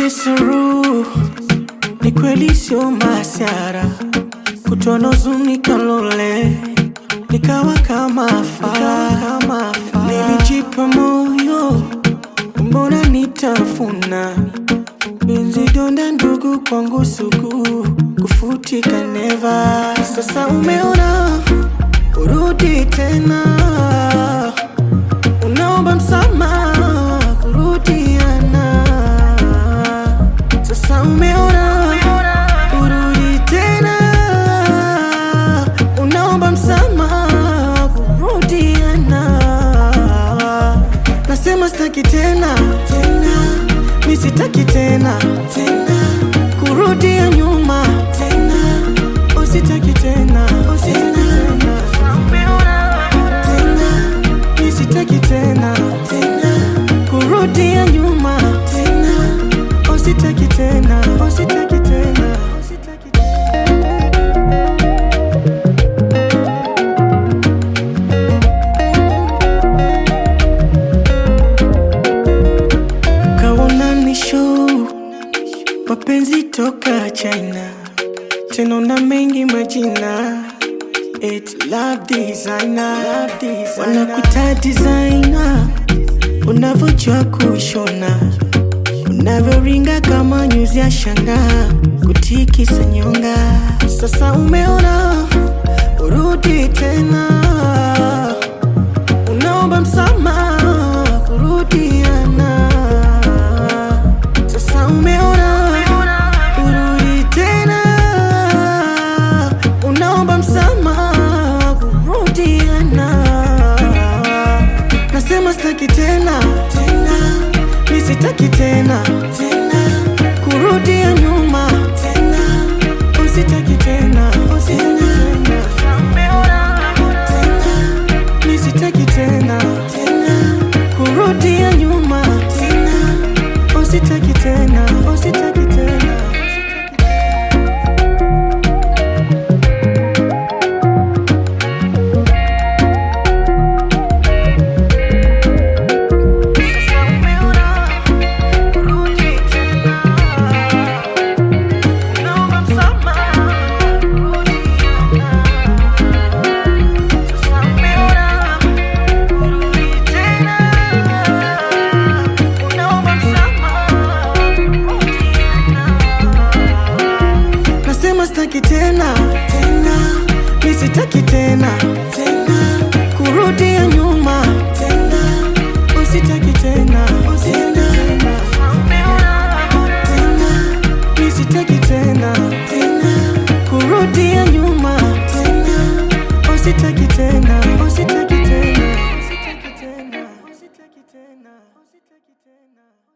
Kiseru ni kweli sio masiara kutonozunika lole nikawa kama fala nilijipa moyo mbona nitafuna Benzi donda ndugu kwangu sugu kufutika neva sasa umeona urudi tena unaomba msamaha kurudiana sasa umeona urudi tena unaomba msamaha kurudiana nasema sitaki tena tena mi sitaki tena tena kurudia nyuma tena usitaki tena usitaki tena tena mi sitaki tena tena kurudia nyuma tena usitaki tena usitaki tena usitaki tena kaona ni show mapenzi toka China tena na mengi majina It love designer, love designer. Wanakuita designer unavyojua kushona unavyoringa kama nyuzi ya shanga kutikisa nyonga sasa umeona urudi tena unaomba msamaha kurudiana sasa umeona urudi tena unaomba msamaha kurudiana nasema sitaki tena tena mi sitaki tena tena kurudia nyuma tena usitaki tena usitaki tena tena mi sitaki tena tena kurudia nyuma tena usitaki tena usitaki tena Sasa umeona urudi tena Naomba msamaha kurudiana Sasa umeona urudi tena Naomba msamaha kurudiana Nasema sitaki tena tena mi sitaki tena tena kurudia nyuma tena usitaki tena usitaki tena tena mi sitaki tena tena kurudia nyuma tena usitaki tena usitaki tena usitaki tena usitaki tena usitaki tena